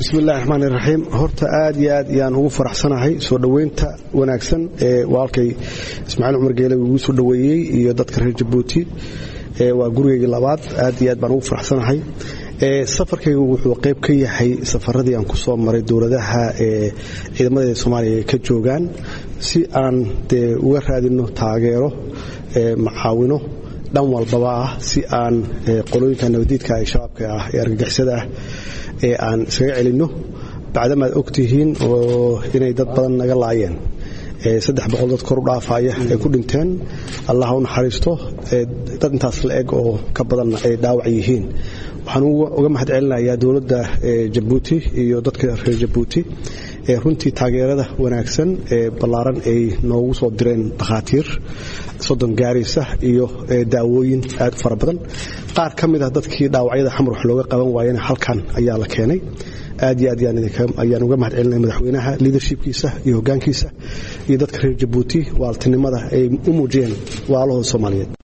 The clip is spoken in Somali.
bismillahi raxmaani raxiim horta aad iyo aad ayaan ugu faraxsanahay soo dhoweynta wanaagsan ee walaalkay ismaaciil cumar geele ugu soo dhoweeyey iyo dadka reer jabuuti waa gurigeygii labaad aad iyo aad baan ugu faraxsanahay safarkaygu wuxuu qayb ka yahay safaradii aan ku soo maray dowladaha ee ciidamada soomaaliya ka joogaan si aan dee uga raadino taageero macaawino dhan walbaba ah si aan qolooyinka nabadiidka ee shabaabka ah ee argagixisada ah ee aan iskaga celinno bacdamaad ogtihiin oo inay dad badan naga laayeen saddex boqol dad kor u dhaafaya ay ku dhinteen allah u naxariisto dad intaas la eg oo ka badanna ay dhaawac yihiin waxaan uga mahad celinayaa dowladda jabuuti iyo dadka reer jabuuti ee runtii taageerada wanaagsan ee ballaaran ay noogu soo direen dhakhaatiir soddon gaaraysa iyo daawooyin aad u fara badan qaar ka mid ah dadkii dhaawacyada xamar wax looga qaban waayena halkan ayaa la keenay aad iyo aad ayaan uga mahad celinaya madaxweynaha liadershipkiisa iyo hoggaankiisa iyo dadka reer jabuuti waaltinimada ay u muujiyeen waalahooda soomaaliyeed